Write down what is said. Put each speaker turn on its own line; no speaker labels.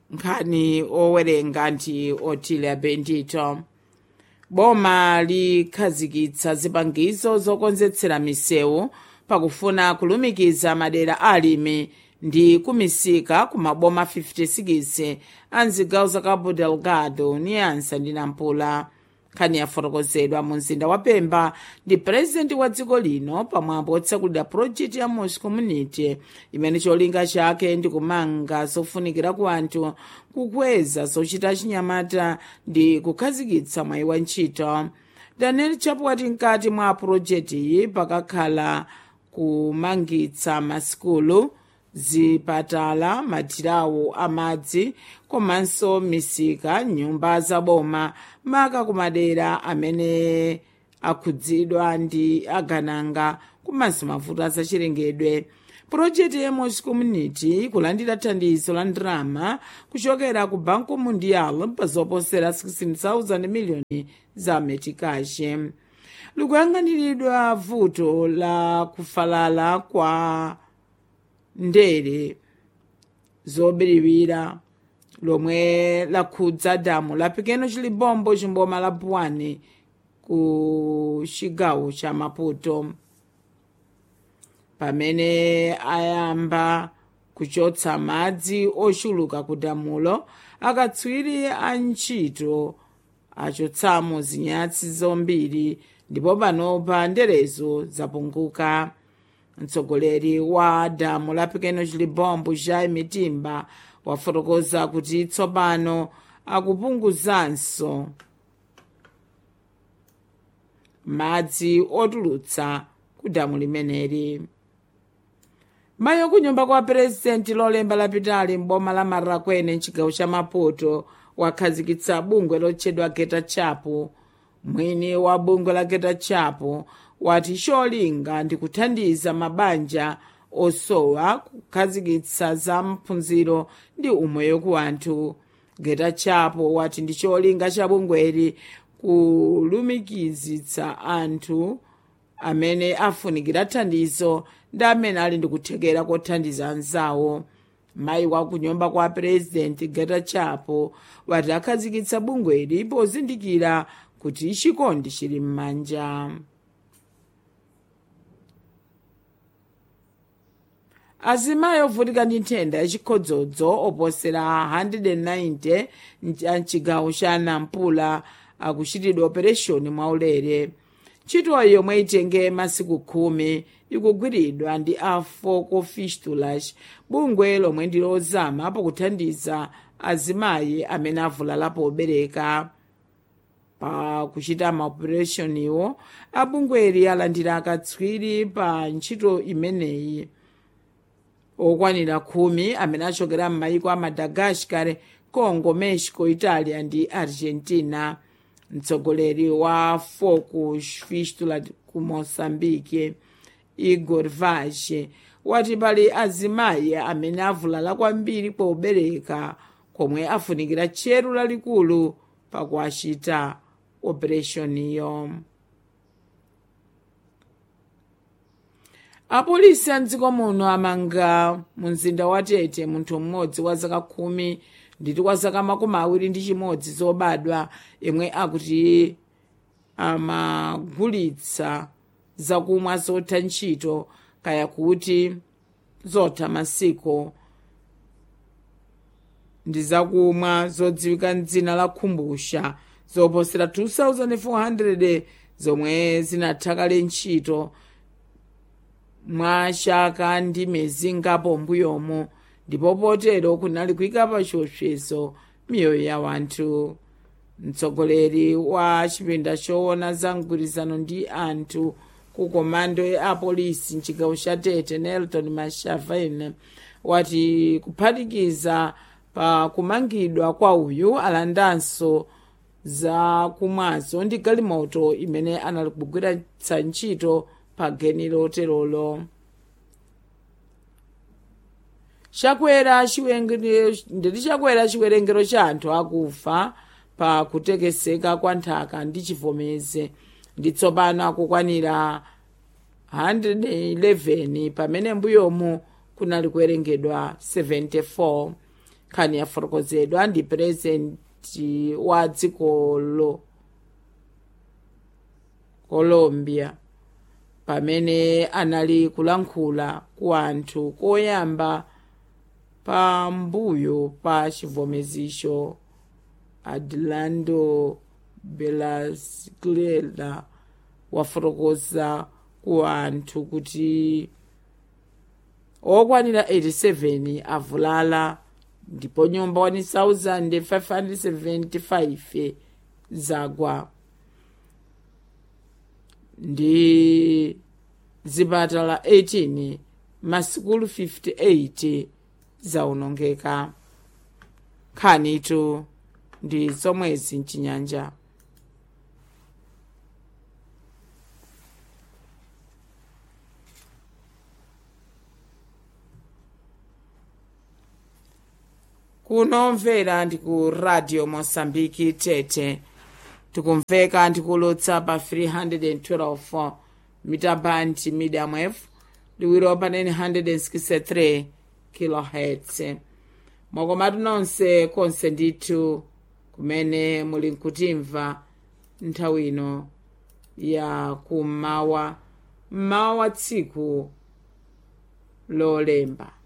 nkhani owerenga ndi otilia bendito boma likhazikitsa zipangizo zokonzetsera misewu pakufuna kulumikiza madera alimi ndi kumisika ku maboma 56 a mzigawo za cabo delgado niansa ndi nampula nkhani yafotokozedwa mu mzinda wa pemba ndi purezidenti wa dziko lino pamwambo otsekulira project ya mos community imene cholinga chake ndi kumanga zofunikira ku anthu kukweza zochita chinyamata ndi kukhazikitsa mwayi wa ntchito daniel chapwati mkati mwa project iyi pakakhala kumangitsa masikulu zipatala mathirawo amadzi komanso misika nyumba zaboma maka kumadera amene akhudzidwa ndi agananga komanso mavuto azachilengedwe purojekiti ya mos community kulandira thandizo la ndalama kuchokera ku banco mundial pa zoposera 16,000 miliyoni za metikashi likuyang'aniridwa vuto la kufalala kwa ndere zobiriwira lomwe lakhudza damu la pequeno chilibombo chimboma la pwani ku chigawo cha maputo pamene ayamba kuchotsa madzi ochuluka ku damulo akatswiri a ntchito achotsamo zinyatsi zambiri ndipo panopa nderezo zapunguka mtsogoleri wa damu la pequeno chilibombo cha mitimba wafotokoza kuti tsopano akupunguzanso madzi otulutsa ku damu limeneli mayi kunyumba kwa purezidenti lolemba lapitali m'boma la marakwene mchigawo cha maputo wakhazikitsa bungwe lotchedwa geta chapo mwini wa bungwe la geta chapo wati cholinga ndi kuthandiza mabanja osowa kukhazikitsa za mphunziro ndi umoyo ku anthu geta chapo wati ndi cholinga cha bungweli kulumikizitsa anthu amene afunikira thandizo ndi amene ali ndi kuthekera kothandiza anzawo mayi wa kunyumba kwa purezidenti geta chapo wati akhazikitsa bungweli pozindikira kuti chikondi chili m'manja azimayi ovutika ndi nthenda yachikhodzodzo oposera 190 a mchigawo cha nampula akuchitidwa opereshoni mwaulere ntchitoyi yomwe itenge masiku khumi ikugwiridwa ndi a foco fistulas bungwe lomwe ndi lozama pakuthandiza azimayi amene avulala pobereka pa kuchita maopereshoniwo abungweli alandira akatswiri pa ntchito imeneyi okwanira khumi amene achokera m'mayiko a madagascar congo mexico italia ndi argentina mtsogoleri wa focus fistula ku moçambique igor vage wati pali azimayi amene avulala kwambiri pobereka komwe afunikira tcheru lalikulu pakuachita opereshoniyo apolisi a mdziko muno amanga mu mzinda wa tete munthu mmodzi wa zaka khumi nditi kwa zaka makumi awiri ndi chimodzi zobadwa yemwe akuti amagulitsa zakumwa zotha ntchito kaya kuti zotha masiku ndi zakumwa zodziwika mdzina la khumbusha zoposera 2400 zomwe zinathakale ntchito mwa chaka ndi miyezi ngapo mbuyomo ndipo potero kunali kuyika pa chiopsezo miyoyo ya wanthu mtsogoleri wa chipinda choona za mgwirizano ndi anthu ku komando ya apolisi mchigawo cha tete nelton mashavene wati kuphatikiza pa kumangidwa kwa uyu alandanso za kumwazo ndi galimoto imene anali kugwiritsa ntchito pa geni loterolo chakwera nditi chakwera chiwerengero cha anthu akufa pa kutekeseka kwa nthaka ndi chivomeze ndi tsopano akukwanira 111 pamene mbuyomu kunali kuwerengedwa 74 nkhani yafotokozedwa ndi purezidenti wa dzikolo colombia pamene anali kulankhula ku anthu koyamba pambuyo pa chivomezicho adlando belasglera wafotokoza ku anthu kuti okwanira 87 avulala ndipo nyumba 1575 zagwa ndi zipatala 18 masikulu 58 zaonongeka nkhanitu ndi zomwezi mchinyanja kunomvera ndi ku radio mosambiki tete tikumveka ndikulutsa pa 312 mitabandi medium wave liwiro pa 963 kilohertz mwakomatu nonse konse ndithu kumene muli nkutimva nthawi ino ya kummawa mmawa wa tsiku lolemba